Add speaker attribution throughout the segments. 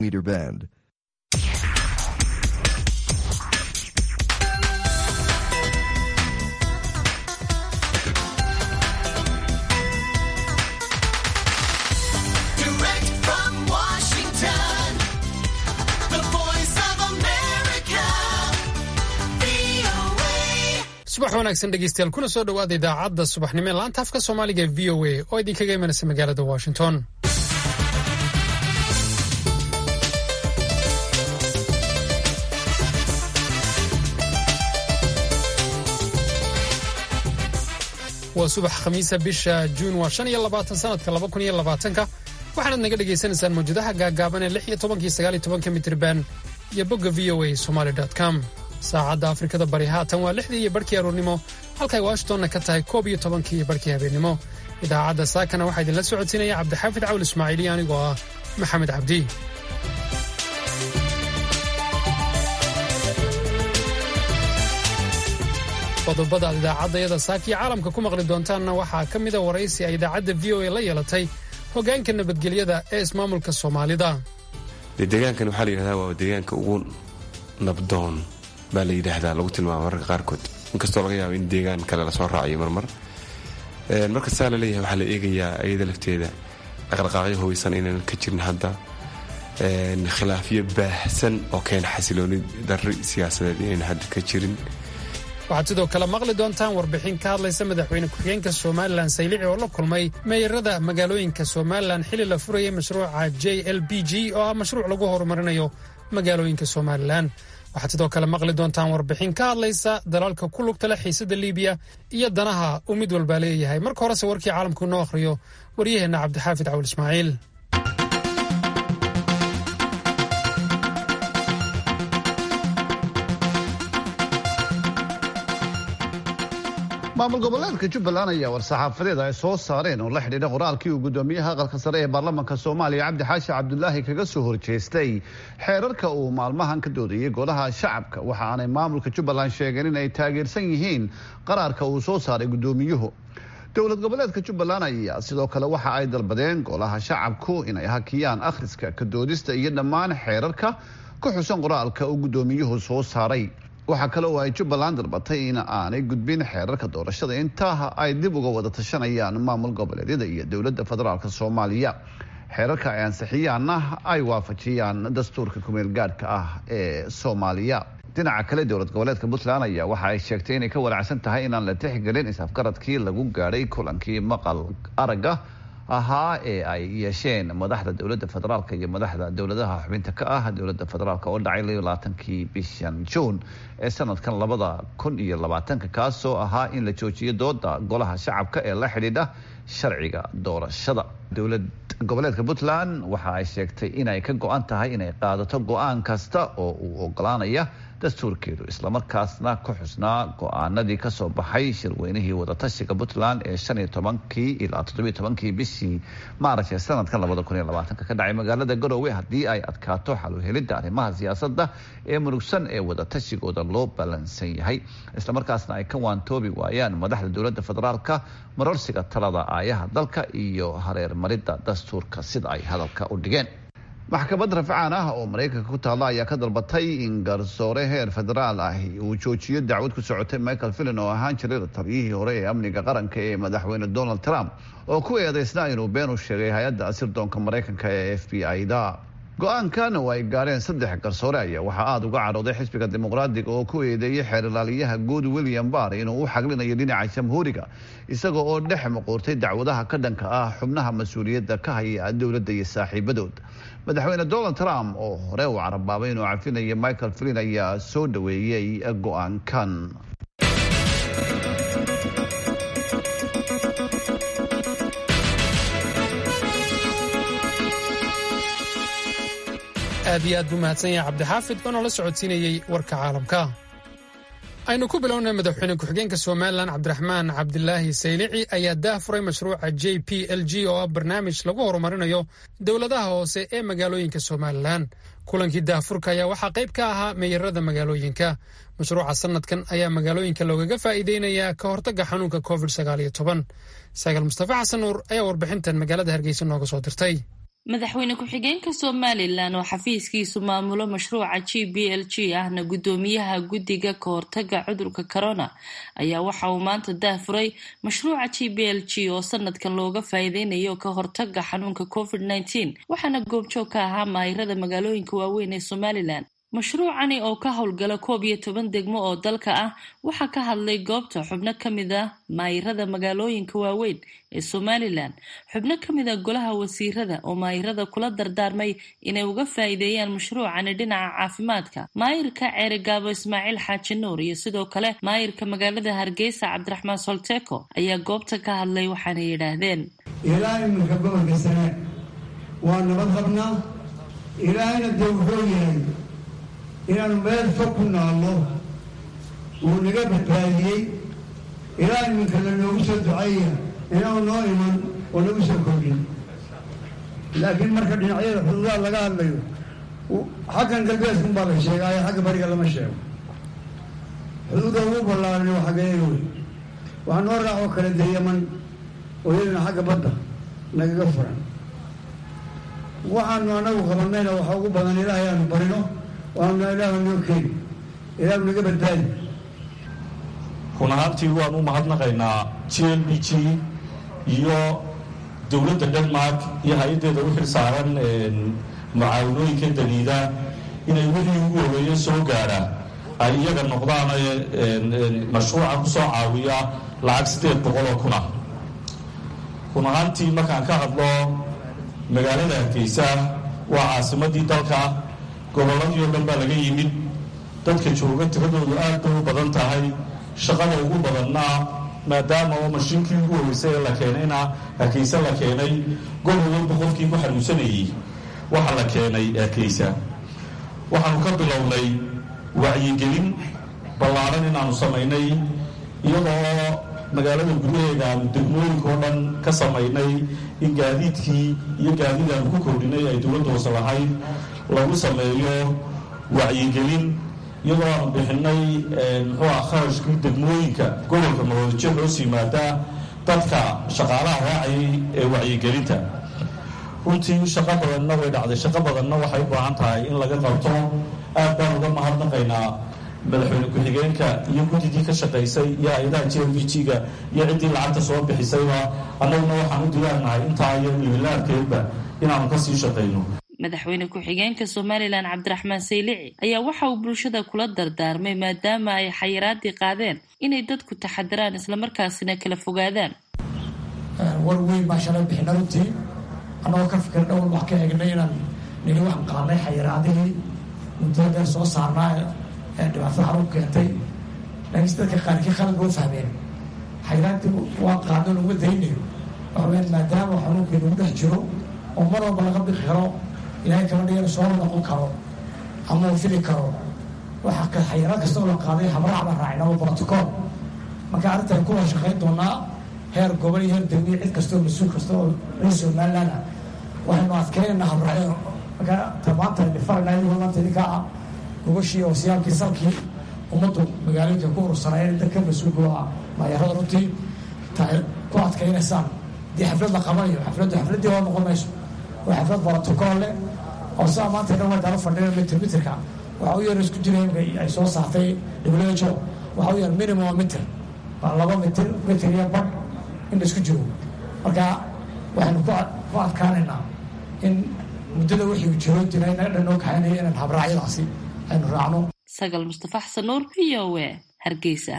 Speaker 1: meter band.
Speaker 2: Direct from Washington, the voice of America, VOA.
Speaker 3: subax wanaagsan dhegeystayaal kuna soo dhowaada idaacadda subaxnimo ee laanta afka soomaaliga ee v o a oo idinkaga imanaysa magaalada washington waa subax khamiisa bisha juun waa shan iyo labaatan sanadka laba kun iyo labaatanka waxaanaad naga dhagaysanaysaan mawjadaha gaagaaban ee lix iyo tobankii sagaal iyo tobanka mitirban iyo bogga v o a somaly com saacadda afrikada bari haatan waa lixdii iyo barhkii aroornimo halkay washingtonna ka tahay koob iyo tobankii iyo barhkii habeennimo idaacadda saakana waxaa idinla socodsiinaya cabdixaafid cawl ismaaciil iyo anigoo ah maxamed cabdi qodobada aad idaacaddayada saakiyo caalamka ku maqli doontaanna waxaa ka mida waraysi ay idaacadda v o a la yeelatay hoggaanka nabadgelyada ee ismaamulka soomaalida
Speaker 4: dee deegaankan waxaa la yidhahdaa waa deegaanka ugu nabdoon baa la yidhaahdaa lagu tilmaama mararka qaarkood inkastoo laga yaabo in deegaan kale lasoo raaciyo marmar Een, marka saa laleeyahay waxaa la eegayaa iyada lafteeda dhaqdhaqaaqyo hubeysan inaan ka jirin hadda Een, khilaafyo baahsan oo keena xasilooni darri siyaasadeed inayna hadda ka jirin
Speaker 3: waxaad sidoo kale maqli doontaan warbixin ka hadlaysa madaxweyne ku-xigeenka somalilan saylici oo la kulmay meeyarada magaalooyinka somalilan xilli la furayay mashruuca j l b g oo ah mashruuc lagu horumarinayo magaalooyinka somalilan waxaad sidoo kale maqli doontaan warbixin ka hadlaysa dalalka ku lugta leh xiisada liibiya iyo danaha uu mid walbaa leeyahay marka horese warkii caalamku inoo akhriyo waryaheenna cabdixaafid cawl ismaaciil
Speaker 5: maamul goboleedka jubbaland ayaa war-saxaafadeed ay soo saareen oo la xidhiidha qoraalkii uu gudoomiyaha aqalka sare ee baarlamaanka soomaaliya cabdi xaashi cabdulaahi kaga soo horjeestay xeerarka uu maalmahan ka doodayay golaha shacabka waxa aanay maamulka jubbaland sheegeen in ay taageersan yihiin qaraarka uu soo saaray gudoomiyuhu dowlad goboleedka jubbaland ayaa sidoo kale waxa ay dalbadeen golaha shacabku inay hakiyaan akhriska ka doodista iyo dhammaan xeerarka ku xusan qoraalka uu gudoomiyuhu soo saaray waxaa kale oo ay jubbaland dalbatay in aanay gudbin xeerarka doorashada intaa ay dib uga wada tashanayaan maamul goboleedyada iyo dowladda federaalk soomaaliya xeerarka ay ansixiyaanna ay waafajiyaan dastuurka kumeel gaadhka ah ee soomaaliya dhinaca kale dowlad goboleedka puntland ayaa waxa ay sheegtay inay ka wanaacsan tahay inaan la tixgelin is-afgaradkii lagu gaadhay kulankii maqal aragga ahaa ee ay yeesheen madaxda dowladda federaalk iyo madaxda dowladaha xubinta ka ah dowladda federaalk oo dhacay layo labaatankii bishan juun ee sanadkan labada kun iyo labaatanka kaasoo ahaa in la joojiyo dooda golaha shacabka ee la xidhiidha sharciga doorashada dowlad goboleedka puntland waxa ay sheegtay inay ka go-an tahay inay qaadato go-aan kasta oo uu ogolaanaya dastuurkeedu islamarkaasna ku xusnaa go-aanadii kasoo baxay shirweynihii wadatashiga puntland ee shan iyo tobankii ilaa toddobiyo tobankii bishii maarch ee sanadkan labada kun iyo labaatanka ka dhacay magaalada garowe haddii ay adkaato xaluhelidda arrimaha siyaasadda ee murugsan ee wadatashigoda loo ballansan yahay islamarkaasna ay ka waantoobi waayaan madaxda dowladda federaalka marorsiga talada aayaha dalka iyo hareer maridda dastuurka sida ay hadalka u dhigeen maxkamad rafcaan ah oo maraykanka ku taalla ayaa ka dalbatay in garsoore heer federaal ah uu joojiyo dacwad ku socotay michael fillin oo ahaan jiray taliyihii hore ee amniga qaranka ee madaxweyne donald trump oo ku eedeysnaa inuu been u sheegay hay-adda asirdoonka maraykanka ee f b i-da go-aankan oo ay gaareen saddex garsoore ayaa waxaa aada uga cadhooday xisbiga dimuqraadiga oo ku eedeeyey xeer ilaaliyaha guud william barr inuu u xaglinayo dhinaca jamhuuriga isaga oo dhex muquurtay dacwadaha ka dhanka ah xubnaha mas-uuliyadda ka haya dowladda iyo saaxiibadood madaxweyne donald trump oo hore uu carabaabay inuu cafinayo michael flin ayaa soo dhaweeyey go-aankan
Speaker 3: aad iyo aad buu mahadsan yahay cabdixaafid oo noola socodsiinayey warka caalamka aynu ku bilownay madaxweyne ku-xigeenka somalilan cabdiraxmaan cabdilaahi saylici ayaa daahfuray mashruuca j p l g oo ah barnaamij lagu horumarinayo dowladaha hoose ee magaalooyinka somalilan kulankii daahfurka ayaa waxaa qayb ka ahaa meeyarada magaalooyinka mashruuca sanadkan ayaa magaalooyinka loogaga faa'iideynayaa ka hortagga xanuunka covid sagaal iyo toban sagaal mustafa xasan nuur ayaa warbixintan magaalada hargeysa nooga soo dirtay
Speaker 1: madaxweyne ku-xigeenka somalilan oo xafiiskiisu maamulo mashruuca g b l g ahna guddoomiyaha guddiga kahortaga cudurka corona ayaa waxa uu maanta daahfuray mashruuca g b l g oo sanadkan looga faa'iideynayo ka hortaga xanuunka covid nneteen waxaana goobjoog ka ahaa maayirada magaalooyinka waaweyn ee somalilan mashruucani oo ka howlgala koob iyo toban degmo oo dalka ah waxaa ka hadlay goobta xubno ka mid ah maayirada magaalooyinka waaweyn ee somalilan xubno ka mid ah golaha wasiirada oo maayirada kula dardaarmay inay uga faa'iideeyaan mashruucani dhinaca caafimaadka maayirka ceerigaabo ismaaciil xaaji nuur iyo sidoo kale maayirka magaalada hargeysa cabdiraxmaan solteko ayaa goobta ka hadlay waxaana yidhaahdeen
Speaker 6: ilaa iminka gobolka sane waa nabad qabnaa ilaahayna dee wuxuu yahay inaanu meel fog ku naallo wuu naga badbaadiyey ilaa iminka la noogu soo ducaya inaanu noo iman oo nagu soo kordhin laakiin marka dhinacyada xuduudaha laga hadlayo xaggan galbeedkun baa la sheegaayo xagga bariga lama sheego xuduudda ugu ballaaran waa xaggeega wey waxaa noo raacoo kale dee yaman oo iyaduna xagga badda nagaga furan waxaanu anagu qabannayna waxaa ugu badan ilaahay aanu barino waanu ilaahu noo keeni ilaahu naga badbaadi
Speaker 7: run ahaantii waan u mahadnaqaynaa g l b g iyo dowladda denmark iyo hay-addeeda u xil saaran mucaawanooyinka daliida inay wixii ugu horeeya soo gaadha ay iyaga noqdaan mashruuca ku soo caawiya lacag siddeed boqol oo kun ah run ahaantii markaan ka hadlo magaalada hargeysa waa caasimadii dalka gobolladii oo dhan baa laga yimid dadka jooga tiradoodu aad bay u badan tahay shaqada ugu badanna maadaama oo mashiinkii ugu horeysay ee la keenayna hargeysa la keenay gobol walba qofkii ku xanuunsanayey waxa la keenay hargeysa waxaanu ka bilownay wacyigelin ballaaran inaanu samaynay iyadoo magaalada gudaheeda aanu degmooyinka oo dhan ka samaynay in gaadiidkii iyo gaadiid aanu ku kordhinay ay dowladda hoose lahayd lagu sameeyo wacyigelin iyadoo aanu bixinay muxuu ah kharashkii degmooyinka gobolka maroodijo hoos yimaada dadka shaqaalaha raacayay ee wacyigelinta runtii shaqo badanna way dhacday shaqo badanna waxay u baahan tahay in laga qabto aad baan uga mahadnaqaynaa madaxweyne ku-xigeenka iyo guddidii ka shaqaysay iyo hay-adaha j l b g-ga iyo ciddii lacagta soo bixisayba annaguna waxaan u diyaarnahay intaa iyo libilaarkeedba inaanu kasii shaqayno
Speaker 1: madaxweyne ku-xigeenka somalilan cabdiraxmaan saylici ayaa waxa uu bulshada kula dardaarmay maadaama ay xayiraadii qaadeen inay dadku taxadiraan islamarkaasina kala fogaadaan
Speaker 8: war weyn baa shalay bixina runtii annagoo ka fikir dhowr wax ka eegnay inaan nili waxaan qaadnay xayiraadihii muddada dheer soo saarnaa ee dhibaatada xarun keentay laakiinse dadka qaarkii khalad boo fahmeen xayiraadii waan qaadno laguma daynayo waxa weyaan maadaama xanuunkii lagu dhex jiro oo mar walba laga bixi karo ilaahay kama dhigana soo noqon karo ama uu fili karo waxa xayiraad kasta oo la qaaday habraac baan raacin ama brotocool marka arrintan kuwa shaqayn doonaa heer gobol iyo heer degmiya cid kasta oo mas-uul kasta oo reer somaliland ah waxaynu adkeynaynaa habraacyada marka tamaanta dhifarayna iyagoo maanta idinkaa ah gogashii oo siyaalkii salkii ummaddu magaalooyinka ku urursanayeen dadka mas-uulka waa maayarada runtii tahay ku adkeynaysaan haddii xaflad la qabanayo xafladdu xafladdii hoo noqon mayso waa xaflad brotocool leh oo sidaa maanta dhan way dala fadhiya mitir mitirka waxa u yar isku jira ay soo saartay who waxa u yar minimum mitir waa laba mitir mitir iyo badh in la isku jiro marka waxaynu ku adkaanaynaa in muddada wixii jiro jira inaga dhan noo kaxaynaya inaan habraacyadaasi aynu raacno
Speaker 1: sagal mustafa xasan nuur v o a hargeysa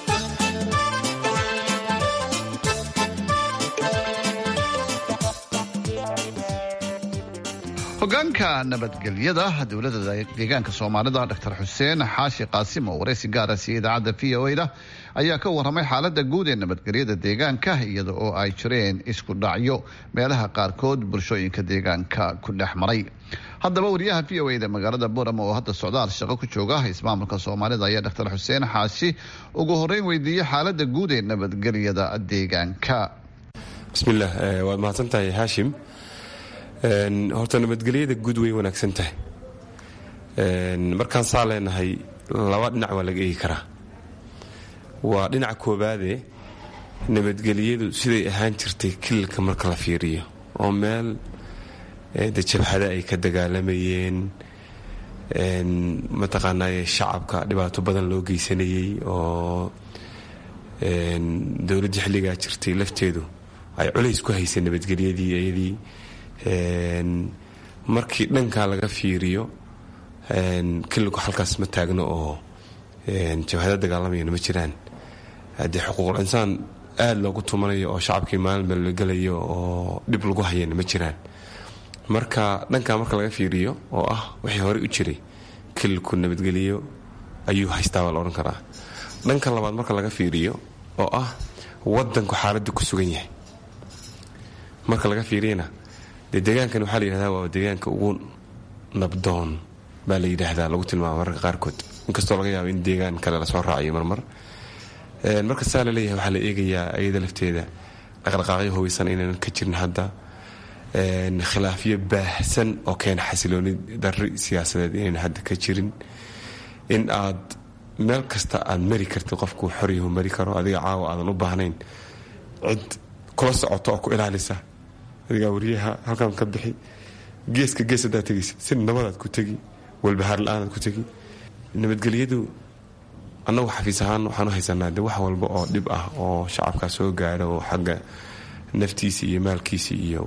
Speaker 5: hogaanka nabadgelyada dowladda deegaanka soomaalida dr xuseen xaashi qaasim oo waraysi gaara siiyey idaacadda v o da ayaa ka warramay xaalada guud ee nabadgelyada deegaanka iyada oo ay jireen isku dhacyo meelaha qaarkood bulshooyinka deegaanka ku dhex maray haddaba wariyaha v o da magaalada boorama oo hadda socdaal shaqo ku jooga ismaamulka soomaalida ayaa dr xuseen xaashi ugu horeyn weydiiyey xaalada guud ee nabadgelyada deegaanka
Speaker 4: bismillaah waad mahadsantahay haashim horta nabadgelyada guud way wanaagsan tahay markaan saa leenahay laba dhinac waa laga eegi karaa waa dhinaca koobaade nabadgelyadu siday ahaan jirtay kililka marka la fiiriyo oo meel de jabhada ay ka dagaalamayeen mataqaanaaye shacabka dhibaato badan loo geysanayey oo dowladdii xilligaa jirtay lafteedu ay culays ku haysay nabadgelyadii iyadii markii dhankaa laga fiiriyo killigu halkaas ma taagno oo jabhada dagaalamayana ma jiraan haddii xuquuqul insaan aada loogu tumanayo oo shacabkii maalin bal la gelayo oo dhib lagu hayana ma jiraan marka dhankaa marka laga fiiriyo oo ah wixii horey u jiray kililku nabadgeliyo ayuu haystaa baa la odhan karaa dhanka labaad marka laga fiiriyo oo ah wadanku xaaladda ku sugan yahay marka laga fiiriyana dee deegaankan waxaa la yidhahdaa waa deegaanka ugu nabdoon baa la yidhaahdaa lagu tilmaama mararka qaarkood inkastoo laga yaabo in deegaan kale lasoo raaciyo marmar marka saa la leeyahay waxaa la eegayaa ayada lafteeda dhaqdhaqaaqyo hubeysan inaynan ka jirin hadda khilaafyo baahsan oo keena xasilooni dari siyaasadeed inaynan hadda ka jirin in aad meel kasta aad mari kartid qofku xoryahu mari karo adiga caawa aadan u baahnayn cid kula socoto oo ku ilaalisa adigaa wariyaha halkan ka bixi geeska gees haddaad tegaysa si nabadaad ku tegi walbahaar la-aanaad ku tegi nabadgelyadu annagu xafiis ahaan waxaan u haysanaa de wax walba oo dhib ah oo shacabkaa soo gaadho oo xagga naftiisa iyo maalkiisa iyo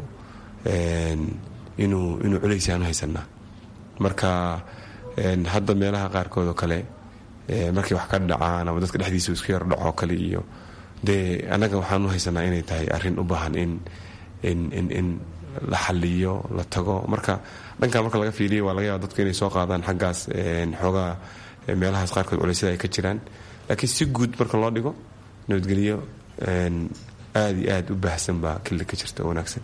Speaker 4: inuu inuu culays aan u haysanaa marka hadda meelaha qaarkood oo kale markay wax ka dhacaan ama dadka dhexdiisa isku yar dhaco kale iyo dee annaga waxaan u haysanaa inay tahay arrin u baahan in in in in la xaliyo la tago marka dhankaa marka laga fiiliya waa laga yaaba dadku inay soo qaadaan xaggaas xoogaa meelahaas qaarkood culeysyada ay ka jiraan laakiin si guud marka loo dhigo nabadgelyo aada iyo aada u baahsan baa kili ka jirta oo wanaagsan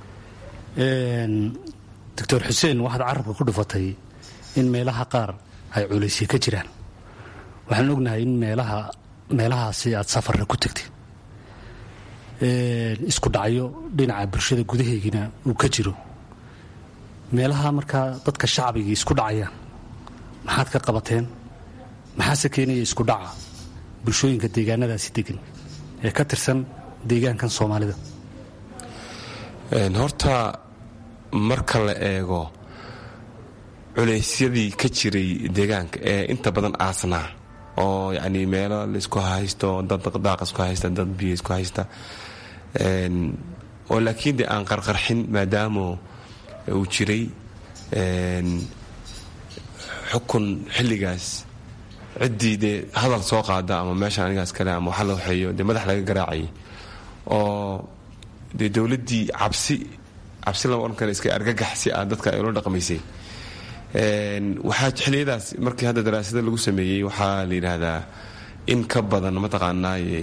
Speaker 9: doctor xuseen waxaad carabka ku dhufatay in meelaha qaar ay culaysya ka jiraan waxaan ognahay in meelaha meelahaasi aad safarra ku tagtay isku dhacyo dhinaca bulshada gudaheegina uu ka jiro meelaha markaa dadka shacbigii isku dhacayaan maxaad ka qabateen maxaase keenaya isku dhaca bulshooyinka deegaanadaasi degan ee ka tirsan deegaankan soomaalida
Speaker 4: horta marka la eego culeysyadii ka jiray deegaanka ee inta badan aasnaa oo yacni meelo laisku haysto dad daaq isku haysta dad biyo isku haysta oo laakiin dee aan qarqarxin maadaama uu jiray xukun xilligaas ciddii dee hadal soo qaada ama meeshan anigaas kale ama waxa la waxeeyo dee madax laga garaacayay oo dee dowladdii cabsi cabsi lama odhan kale iska argagax si aad dadka ay ula dhaqmaysay waxaa xilliyadaas markii hadda daraasada lagu sameeyey waxaa la yidhaahdaa in ka badan mataqaanaaye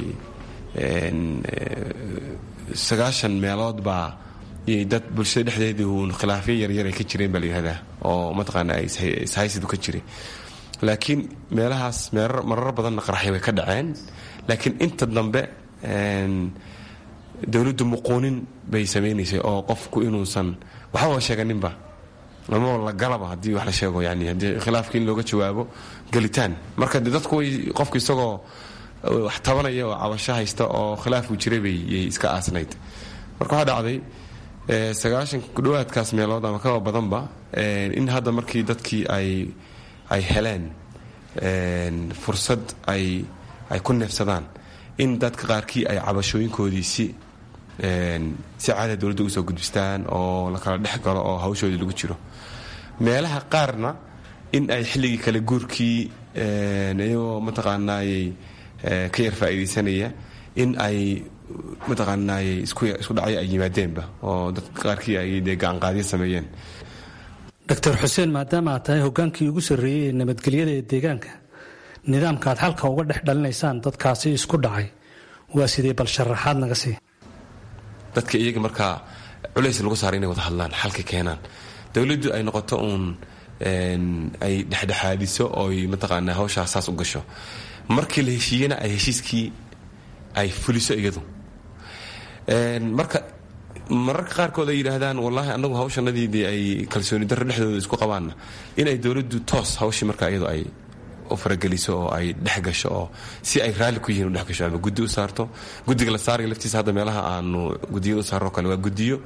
Speaker 4: sagaashan meelood baa iyay dad bulshada dhexdeedii uun khilaafyo yaryar ay ka jireen baa la yidhahdaa oo mataqaanaa ishaysidu ka jiray laakiin meelahaas marar badanna qaraxyo way ka dhaceen laakiin inta dambe dowladdu muquunin bay samaynaysay oo qofku inuusan waxbaba sheeganinba ama la galaba haddii wax la sheego yani haddii khilaafkii in looga jawaabo gelitaan marka de dadku way qofku isagoo wax tabanaya oo cabasho haysta oo khilaafku jiray bay yay iska aasnayd marka waxaa dhacday sagaashan kudhawaadkaas meelood ama kaba badanba in hadda markii dadkii ay ay heleen fursad ay ay ku neefsadaan in dadka qaarkii ay cabashooyinkoodii si si caada dowladda ugu soo gudbistaan oo la kala dhex galo oo hawshoodii lagu jiro meelaha qaarna in ay xilligii kale guurkii iyagoo mataqaanaayey ka yar faa'iidaysanaya in ay mataqaanaayey isku dhacyo ay yimaadeenba oo dadka qaarkii ay dee gacanqaadyo sameeyeen
Speaker 9: doctor xuseen maadaama aad tahay hogaankii ugu sarreeyey ee nabadgelyada ee deegaanka nidaamka aad xalka uga dhex dhalinaysaan dadkaasi isku dhacay waa sidee bal sharaxaad naga sii
Speaker 4: dadka iyaga markaa culays lagu saaray inay wada hadlaan xalka keenaan dowladdu ay noqoto uun ay dhexdhexaadiso ooy mataqaanaa hawshaas saas u gasho markii la heshiiyena ay heshiiskii ay fuliso iyadu marka mararka qaarkood ay yidhaahdaan wallaahi annagu hawshanadiidii ay kalsooni darro dhexdooda isku qabaanna inay dowladdu toos hawshii marka iyadu ay u farageliso oo ay dhex gasho oo si ay raalli ku yihiin u dhex gasho ama guddi u saarto guddiga la saaraya laftiisa hadda meelaha aanu gudiyada u saarro kale waa gudiyo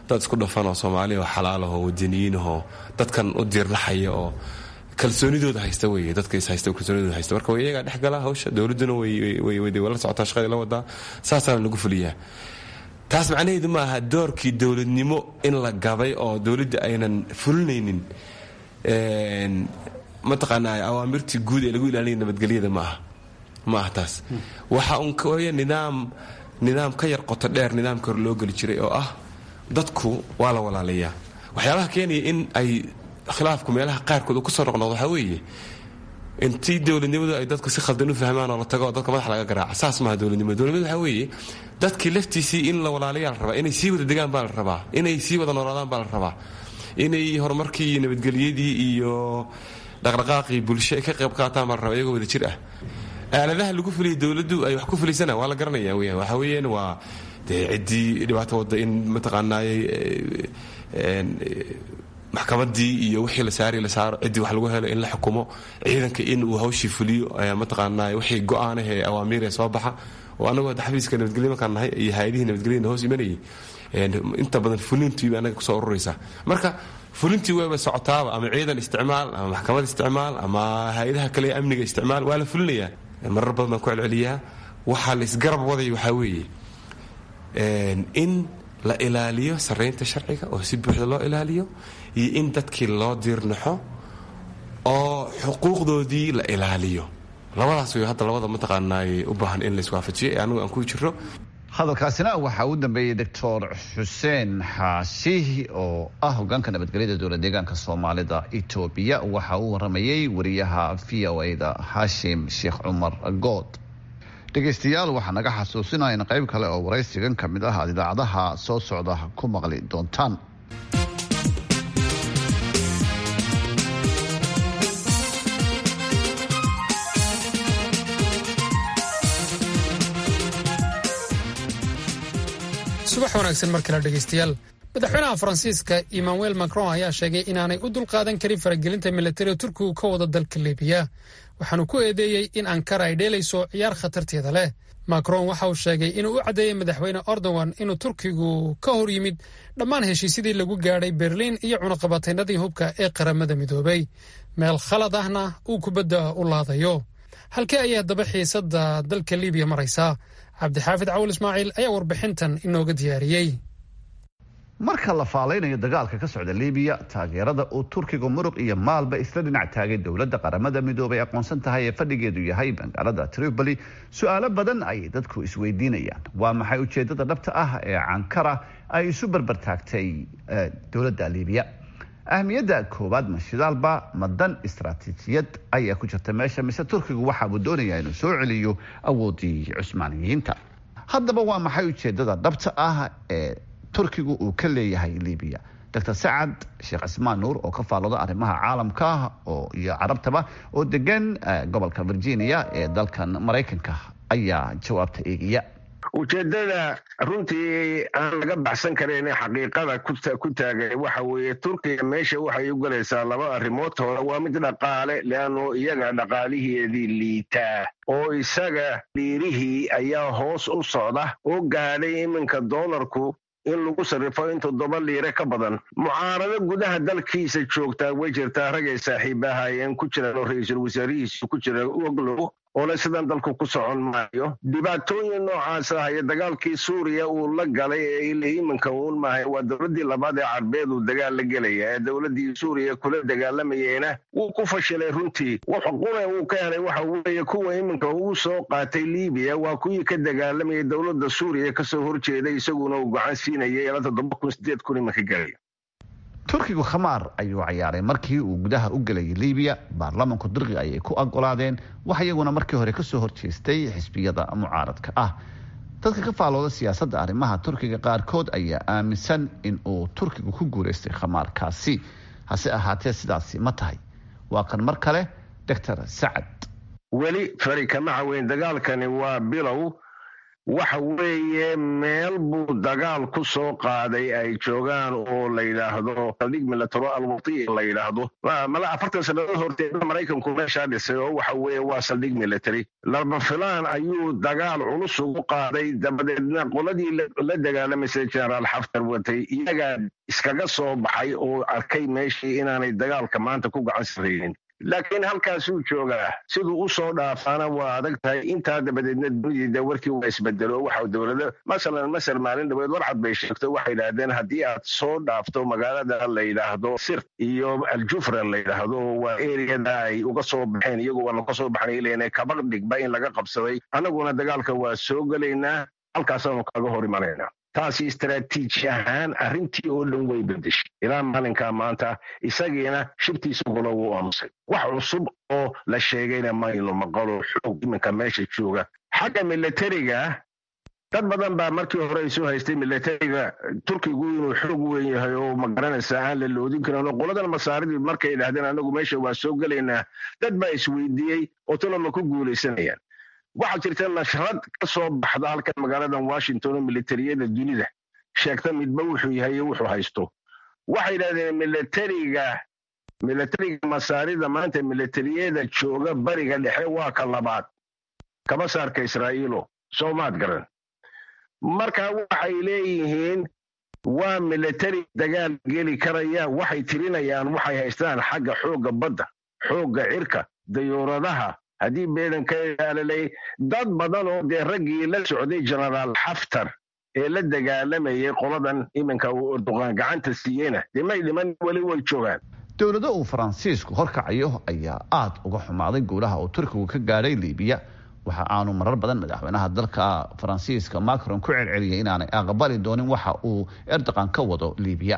Speaker 4: dad isku dhafan oo soomaali oo xalaal ahoo wadaniyiin ahoo dadkan u diirlaxaya oo kalsoonidooda haysta wey dadka is haysta kalsoonidooda haysta marka way iyagaa dhex gala hawsha dowladduna way la socotaa shaqadii la wadaa saasaana lagu fuliyaa taas macnaheedu ma aha doorkii dowladnimo in la gabay oo dowladda aynan fulinaynin mataqaanaa awaamirtii guud ee lagu ilaalinaya nabadgelyada ma aha ma aha taas waxa un kaya nidaam nidaam ka yar qoto dheer nidaamka hore loo geli jiray oo ah dadku waa la walaalayaa waxyaabaha keenaya in ay khilaafku meelaha qaarkood uu kusoo noqnoqdo waxaa weeye intii dowladnimadu ay dadku si khaldan u fahmaan oo la tago oo dadka madax laga garaaca saas maaha dowladnimo dowladnimadu waxaa weeye dadkii laftiisii in la walaalayaa la rabaa inay sii wada degaan baa la rabaa inay sii wada noolaadaan baa la rabaa inay horumarkii iyo nabadgelyadii iyo dhaqdhaqaaqii bulsho ay ka qayb qaataan baa la rabaa iyagoo wada jir ah aaladaha lagu fuliyay dowladdu ay wax ku fuliysana waa la garanaya weyaan waxaa weeyaan waa dee ciddii dhibaato wadda in mataqaanaayey maxkamadii iyo wixii la saari la saaro ciddii wax lagu helo in la xukumo ciidanka in uu hawshii fuliyo mataqaanaa wixii go-aanah ee awaamiir ee soo baxa oo anagoo hadda xafiiska nabadgelyo markaan nahay iyo hay-adihii nabadgelyada hoos imanayay inta badan fulintiiba anaga kusoo ururaysa marka fulintii wayba socotaaba ama ciidan isticmaal ama maxkamad isticmaal ama hay-adaha kale ee amniga isticmaal waa la fulinayaa marar badan baan ku celceliyaa waxaa la isgarab waday waxaa weeye in la ilaaliyo saraynta sharciga oo si buuxda loo ilaaliyo iyo in dadkii loo diirnaxo oo xuquuqdoodii la ilaaliyo labadaas way hadda labada mataqaanaay u baahan in laiswaafajiyo ee anigu aan ku jiro
Speaker 5: hadalkaasina waxaa u dambeeyey doctor xuseen xaashi oo ah hogaanka nabadgelyada dowla deegaanka soomaalida etoobiya waxa uu waramayey wariyaha v o a da xaashim sheekh cumar good dhegaystayaal waxaa naga xasuusinaya in qayb kale oo waraysigan ka mid ah aad idaacadaha soo socda ku maqli doontaan
Speaker 3: subax wanaagsan mar kale dhegaystayaal madaxweynaha faransiiska emmanuel macron ayaa sheegay inaanay u dulqaadan karin faragelinta militariga turkigu ka wada dalka libiya waxaanu ku eedeeyey in ankara ay dheelayso ciyaar khatarteeda leh macron waxa uu sheegay inuu u caddeeyey madaxweyne erdogan inuu turkigu ka hor yimid dhammaan heshiisyadii lagu gaadhay berliin iyo cunaqabataynadii hubka ee qaramada midoobay meel khalad ahna uu kubadda u laadayo halkee ayay haddaba xiisadda dalka libiya maraysaa cabdixaafid cawal ismaaciil ayaa warbixintan inooga diyaariyey
Speaker 5: marka la faalaynayo dagaalka ka socda libiya taageerada uu turkiga muruq iyo maalba isla dhinac taagay dowladda qaramada midoobay aqoonsan tahay ee fadhigeedu yahay magaalada tripoli su-aalo badan ayay dadku isweydiinayaan waa maxay ujeedada dhabta ah ee cankara ay isu barbartaagtay dowladda libiya ahmiyadda koowaad ma shidaalba ma dan istaraatiijiyad ayaa ku jirta meesha mise turkigu waxaabuu doonayaa inuu soo celiyo awoodii cusmaaniyiinta haddaba waa maxay ujeedada dhabta ah ee turkigu uu ka leeyahay libiya dr sacad sheekh cismaan nuur oo ka faallooda arrimaha caalamka oo iyo carabtaba oo degan gobolka virginia ee dalkan maraykanka ayaa jawaabta eegaya
Speaker 10: ujeedada runtii aan laga baxsan karin xaqiiqada ku taagay waxa weeye turkiga meesha waxay u galaysaa laba arrimood hore waa mid dhaqaale leanno iyaga dhaqaaliheedii liitaa oo isaga dhiirihii ayaa hoos u socda oo gaadhay iminka doolarku in lagu sarrifo in toddoba liire ka badan mucaarado gudaha dalkiisa joogtaa way jirtaa ragay saaxiibahaayeen ku jiraan oo ra-iisul wasaarihiisu ku jira oglow oole sidan dalku ku socon maayo dhibaatooyin noocaas ah iyo dagaalkii suuriya uu la galay ee ila iminka uun maahay waa dowladdii labaad ee carbeed uu dagaal la gelaya ee dowladdii suuriya kula dagaalamayeyna wuu ku fashilay runtii qune uu ka helay waxa weeye kuwa iminka uu soo qaatay libiya waa kuwii ka dagaalamayay dowladda suuriya kasoo horjeeday isaguna uu gacan siinayay ilaa toddoba kun sideed kun iminka galaya
Speaker 5: turkigu khamaar ayuu cayaaray markii uu gudaha u gelayay libiya baarlamanku dirqi ayay ku ogolaadeen wax iyaguna markii hore kasoo horjeestay xisbiyada mucaaradka ah dadka ka faalooda siyaasadda arrimaha turkiga qaarkood ayaa aaminsan in uu turkigu ku guulaystay khamaarkaasi hase ahaatee sidaasi ma tahay waa kan mar kale doctor sacad
Speaker 10: weli fari kama caweyn dagaalkani waa bilow waxa weeye meel buu dagaal ku soo qaaday ay joogaan oo la yidhaahdo saldhig milataro alwati la yidhaahdo mala afartan sannadood horteeda maraykanku meeshaa dhisay oo waxa weeye waa saldhig military lama filaan ayuu dagaal culus ugu qaaday dabadeedna qoladii la dagaalamaysay generaal xaftar watay iyagaa iskaga soo baxay oo arkay meeshii inaanay dagaalka maanta ku gacan saraynin laakiin halkaasuu joogaa siduu u soo dhaafaana waa adag tahay intaa dabadeedna dunidii warkii waa isbedelo waxa dowlada masalan masar maalin dhaweed warcad bay sheegto waxay yidhaahdeen haddii aad soo dhaafto magaalada la yidhaahdo sir iyo aljufra la yidhaahdo waa eriyada ay uga soo baxeen iyagu waa laga soo baxnay leena kabaq dhigba in laga qabsaday annaguna dagaalka waa soo gelaynaa halkaasaanu kaga hor imanaynaa taasi istaraatiiji ahaan arrintii oo dhan way bedeshay ilaa maalinkaa maanta isagiina shibtiisa golo wuu aamusay wax cusub oo la sheegayna maynu maqalo xoog iminka meesha jooga xagga milatariga dad badan baa markii hore isu haystay milatariga turkigu inuu xoog weyn yahay oo magaranaysa aan la loodin karin oo qoladan masaaridii markay idhahdeen anagu meesha waa soo gelaynaa dad baa isweydiiyey oo taloma ku guulaysanayaan waxaa jirta nashrad ka soo baxda halkan magaaladan washington oo militariyada dunida sheegta midba wuxuu yahay iyo wuxuu haysto waxay yidhahdeen milatariga milatariga masaarida maanta militariyada jooga bariga dhexe waa ka labaad kaba saarka israa'iilo soomaad garan marka waxay leeyihiin waa milatari dagaal geli karaya waxay tirinayaan waxay haystaan xagga xoogga badda xoogga cirka dayuuradaha haddii beedan ka ilaalalay dad badan oo dee raggii la socday genaraal xaftar ee la dagaalamayay qoladan iminka uu erdoqaan gacanta siiyeyna dee may dhiman weli way joogaan
Speaker 5: dowlado uu faransiisku horkacayo ayaa aad uga xumaaday guulaha uu turkigu ka gaadhay liibiya waxa aanu marar badan madaxweynaha dalka faransiiska macron ku celceliyay inaanay aqbali doonin waxa uu erdoqan ka wado liibiya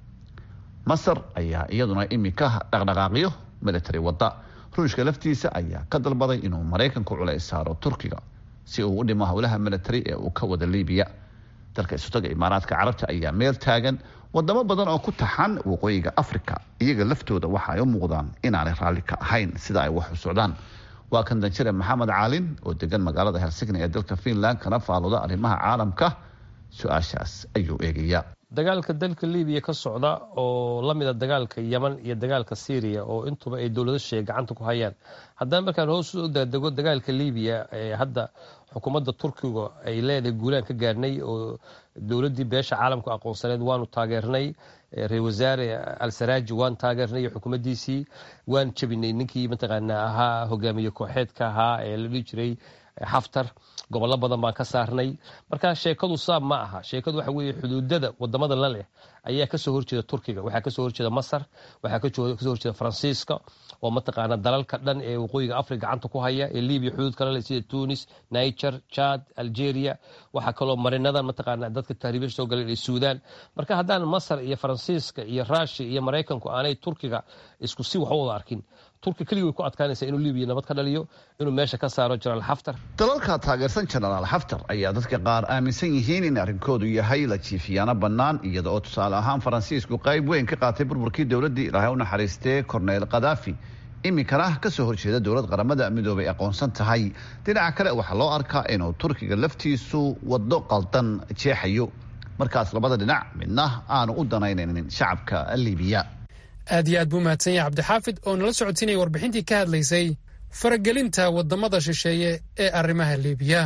Speaker 5: masar ayaa iyaduna imika dhaqdhaqaaqyo military wada ruushka laftiisa ayaa ka dalbaday inuu maraykanku culays saaro turkiga si uu u dhimo howlaha military ee uu ka wada liibiya dalka isutaga imaaraadka carabta ayaa meel taagan wadamo badan oo ku taxan waqooyiga africa iyaga laftooda waxa ay u muuqdaan inaanay raalli ka ahayn sida ay wax u socdaan waa kan danjire maxamed caalin oo degan magaalada helsigni ee dalka finland kana faalooda arrimaha caalamka su-aashaas ayuu eegayaa
Speaker 11: dagaalka dalka libiya ka socda oo la mida dagaalka yeman iyo dagaalka syriya oo intuba ay dowlado sheege gacanta ku hayaan haddana markaan hoos u daadego dagaalka libiya ee hadda xukuumadda turkiga ay leedahay guulaan ka gaarnay oo dowladdii beesha caalamku aqoonsaneed waanu taageernay ra-isul wasaare al-saraaji waan taageernay iyo xukuumaddiisii waan jebinay ninkii mataqaanaa ahaa hogaamiye kooxeedka ahaa ee la dhihi jiray xaftar gobollo badan baan ka saarnay marka sheekadu saab ma aha sheekadu waxa weeye xuduudada wadamada la leh ayaa kasoo horjeeda turkiga waxaa kasoo horjeeda masar waxaa kasoo horjeeda faransiiska oo mataqaana dalalka dhan ee waqooyiga africa gacanta ku haya ee libiya xuduud kale leh sida tunis niger chad algeria waxaa kaloo marinadan mataqaana dadka tahriibasha soo galeen ee suudan marka haddaan masar iyo faransiiska iyo rushia iyo maraykanku aanay turkiga isku si wax u wada arkin turki keligii way ku adkaanaysaa inuu libiya nabad ka dhaliyo inuu meesha ka saaro jenaraal xaftar
Speaker 5: dalalka taageersan jenaraal xaftar ayaa dadka qaar aaminsan yihiin in arrinkoodu yahay la jiifiyaano bannaan iyada oo tusaale ahaan faransiisku qayb weyn ka qaatay burburkii dowladdii ilaahay u naxariistee korneyl khadaafi iminkana ka soo horjeeda dowlad qaramada midoobay aqoonsan tahay dhinaca kale waxaa loo arkaa inuu turkiga laftiisu waddo qaldan jeexayo markaas labada dhinac midna aanu u danaynaynin shacabka libiya
Speaker 3: aad iyo aad buu mahadsan yahay cabdixaafid oo nala socodsiinaya warbixintii ka hadlaysay faragelinta waddamada shisheeye ee arrimaha liibiya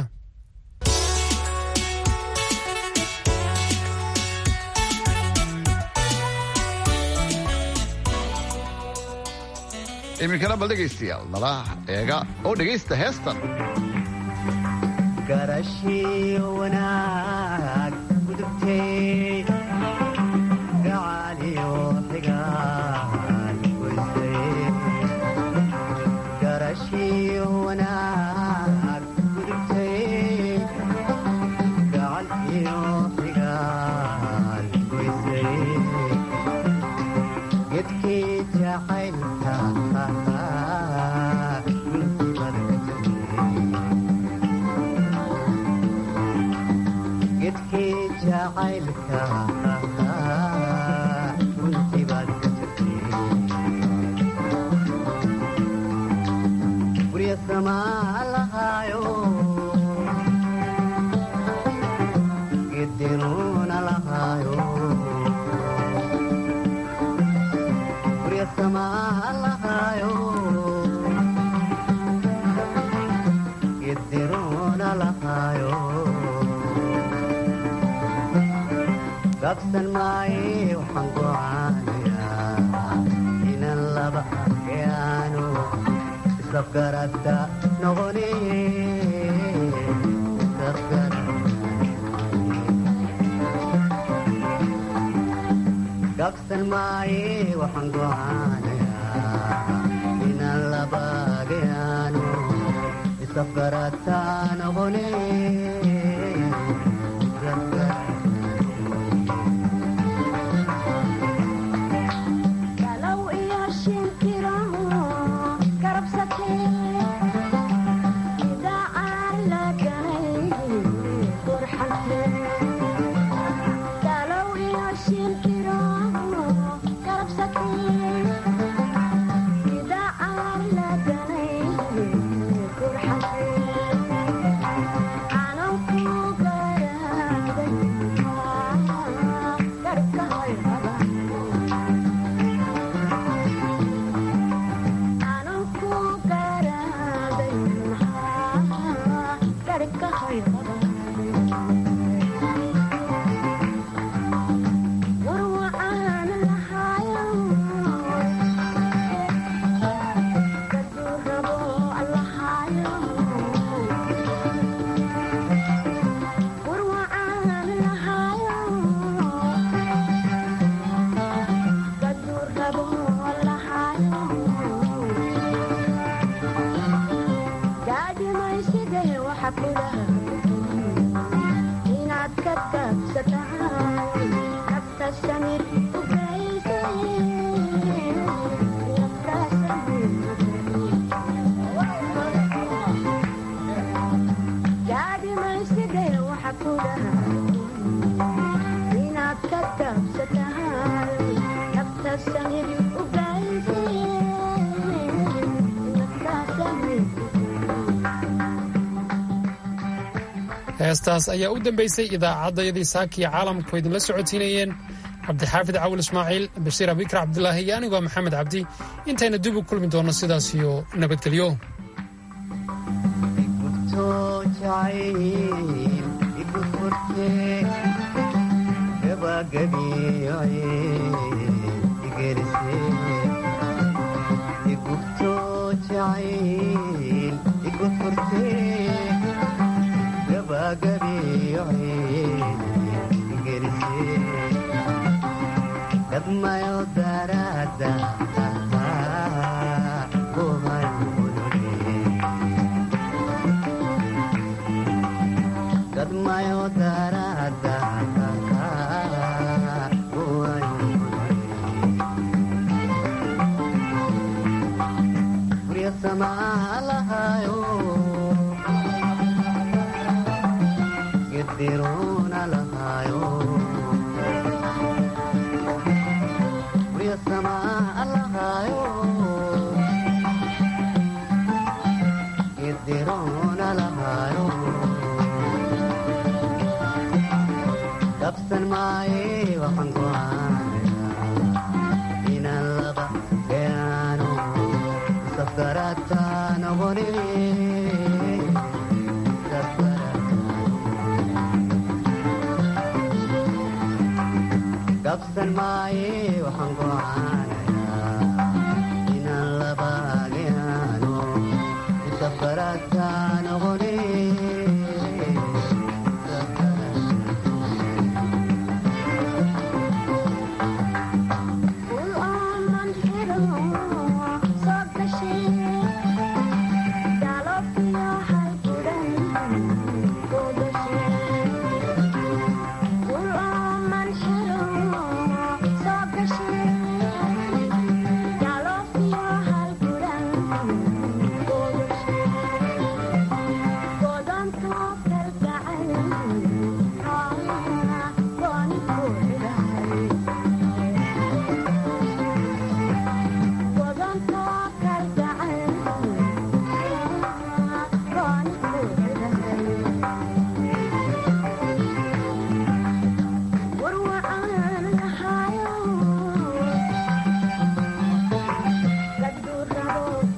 Speaker 5: iminkana bal dhegaystayaal nala eega oo dhegaysta heestan
Speaker 12: qabsan maaye waxaan gocaanayaa inaan laba yaanu isafgarata noqone qabsan maaye waxaan gocaanayaa inaan laba yaanu isafgarata noqone
Speaker 3: heestaas ayaa u dambaysay idaacaddayadii saakiya caalamku idinla socodsiinayeen cabdixaafid cawil ismaaciil bashiir abikar cabdulaahi iyo anigoo maxamed cabdi intayna dib u kulmi doonno sidaas iyo nabadgelyo
Speaker 12: Kadmayo darada Kadmayo darada Priya samalahayo Gidiruna lahayo Priya samalahayo Gidiruna lahayo Dabsan maaye waxaan go'aanayaa inaan laba gaano safgarata noqone Dabsan maaye waxaan go'aanayaa inaan laba gaano safgarata noqone Thank you.